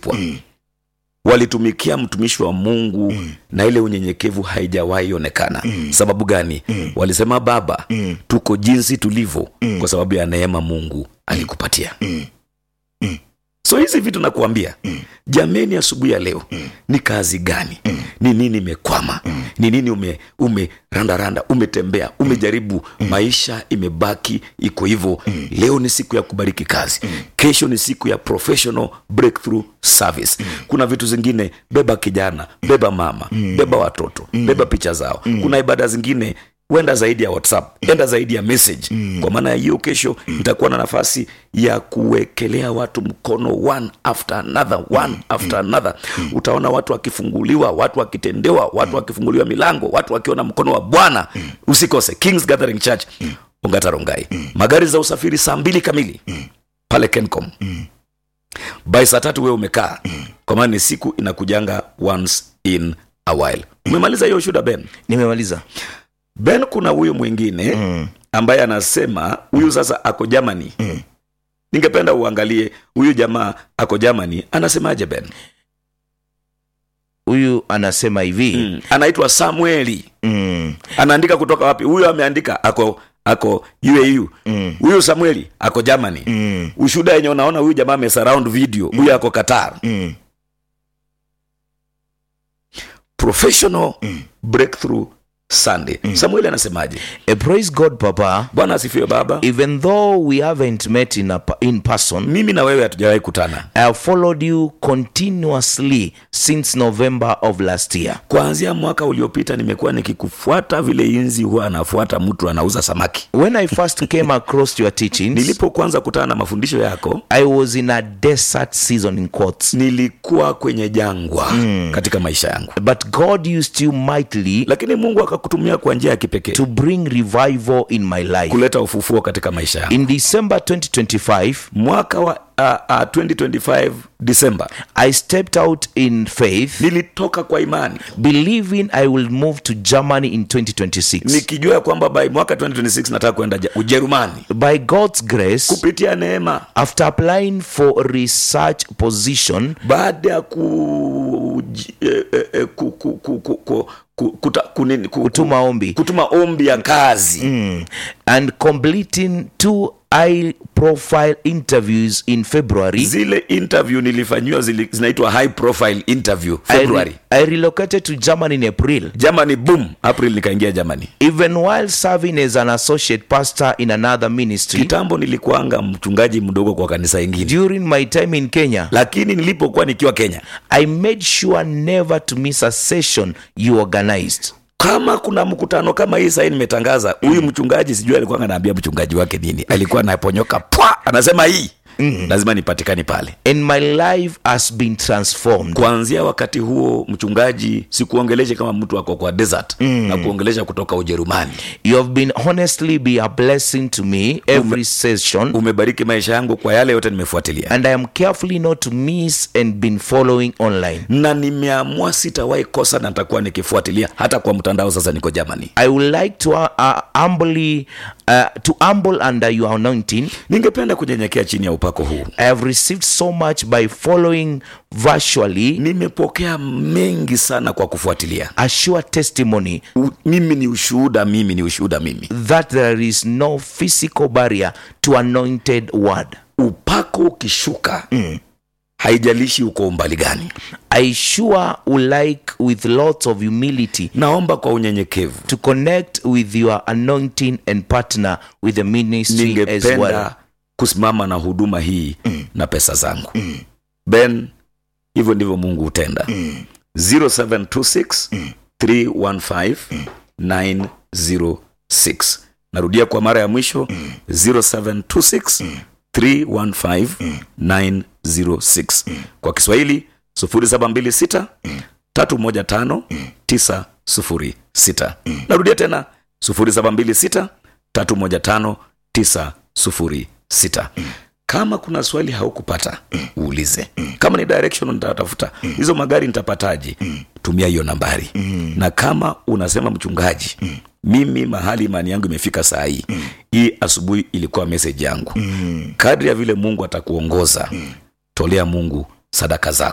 kulipwa walitumikia mtumishi wa mungu na ile unyenyekevu haijawahi onekana sababu gani walisema baba tuko jinsi tulivyo kwa sababu ya neema mungu alikupatia so hizi vitu nakuambia jameni asubuhi ya leo ni kazi gani ni nini imekwama ni nini ume umerandaranda umetembea umejaribu maisha imebaki iko hivyo leo ni siku ya kubariki kazi kesho ni siku ya professional breakthrough service kuna vitu zingine beba kijana beba mama beba watoto beba picha zao kuna ibada zingine huenda zaidi ya whatsapp enda zaidi ya message kwa maana ya hiyo kesho nitakuwa na nafasi ya kuwekelea watu mkono one after another one after another utaona watu wakifunguliwa watu wakitendewa watu wakifunguliwa milango watu wakiona mkono wa bwana usikose kings gathering church ongatarongai magari za usafiri saa mbili kamili pale kencom by saa tatu wewe umekaa kwa maana ni siku inakujanga once in a while umemaliza hiyo shuda ben nimemaliza ben kuna huyu mwingine mm. ambaye anasema huyu sasa ako germany Mm. ningependa uangalie huyu jamaa ako germany anasemaje ben huyu anasema hivi mm. anaitwa samueli mm. anaandika kutoka wapi huyu ameandika ako ako uau Mm. huyu samueli ako germany Mm. ushuda yenye unaona huyu jamaa amesurround video huyu ako qatar Mm. professional breakthrough sunday samueli anasemaje Eh, praise god papa bwana asifiwe baba even though we haven't met in, a, in person mimi na wewe hatujawahi kutana i have followed you continuously since november of last year kuanzia mwaka uliopita nimekuwa nikikufuata vile inzi huwa anafuata mtu anauza samaki when i first came across your teachings nilipokuanza kutana na mafundisho yako i was in a desert season in quotes nilikuwa kwenye jangwa mm. katika maisha yangu but god used you mightily lakini mungu akakutumia kwa njia ya kipekee to bring revival in my life kuleta ufufuo katika maisha yangu in december 2025 mwaka wa uh, uh, 2025 disemba i stepped out in faith nilitoka kwa imani believing i will move to germany in 2026 nikijua ya kwamba by mwaka 2026 nataka kwenda Ja- ujerumani by god's grace kupitia neema after applying for a research position baada ya ku, ji- eh, eh, eh, ku, ku, ku, ku, ku, ku, kuta, kunini, ku, kutuma ombi kutuma ombi ya kazi Mm. and completing two high profile interviews in february zile interview nilifanyiwa zili- zinaitwa high profile interview I, february re- I relocated to germany in april germany boom april nikaingia germany even while serving as an associate pastor in another ministry kitambo nilikuanga mchungaji mdogo kwa kanisa ingine during my time in kenya lakini nilipokuwa nikiwa kenya i made sure never to miss a session you organized kama kuna mkutano kama hii sahii nimetangaza huyu mchungaji sijui alikuwa anaambia mchungaji wake nini alikuwa anaponyoka pwa anasema hii mm. lazima nipatikani pale and my life has been transformed kuanzia wakati huo mchungaji sikuongeleshe kama mtu ako kwa desert mm. na kuongelesha kutoka ujerumani you have been honestly be a blessing to me every session umebariki maisha yangu kwa yale yote nimefuatilia and i am carefully not to miss and been following online na nimeamua sitawahi kosa na nitakuwa nikifuatilia hata kwa mtandao sasa niko germany i would like to uh, uh, humbly uh, to humble under your anointing ningependa kunyenyekea chini ya upako huu i have received so much by following virtually nimepokea mengi sana kwa kufuatilia a sure testimony U, mimi ni ushuhuda mimi ni ushuhuda mimi that there is no physical barrier to anointed word upako ukishuka mm. haijalishi uko umbali gani i sure would like with lots of humility naomba kwa unyenyekevu to connect with your anointing and partner with the ministry as well ningependa kusimama na huduma hii mm. na pesa zangu mm. ben hivyo ndivyo mungu hutenda mm. 0726 mm. 315 mm. 906 narudia kwa mara ya mwisho mm. 0726 mm. 315 mm. 906 mm. kwa kiswahili 0726 mm. 315 906 narudia tena 0726 315 906 kama kuna swali haukupata uulize kama ni direction nitatafuta hizo magari nitapataje tumia hiyo nambari na kama unasema mchungaji mimi mahali imani yangu imefika saa hii hii asubuhi ilikuwa message yangu kadri ya vile mungu atakuongoza tolea mungu sadaka zako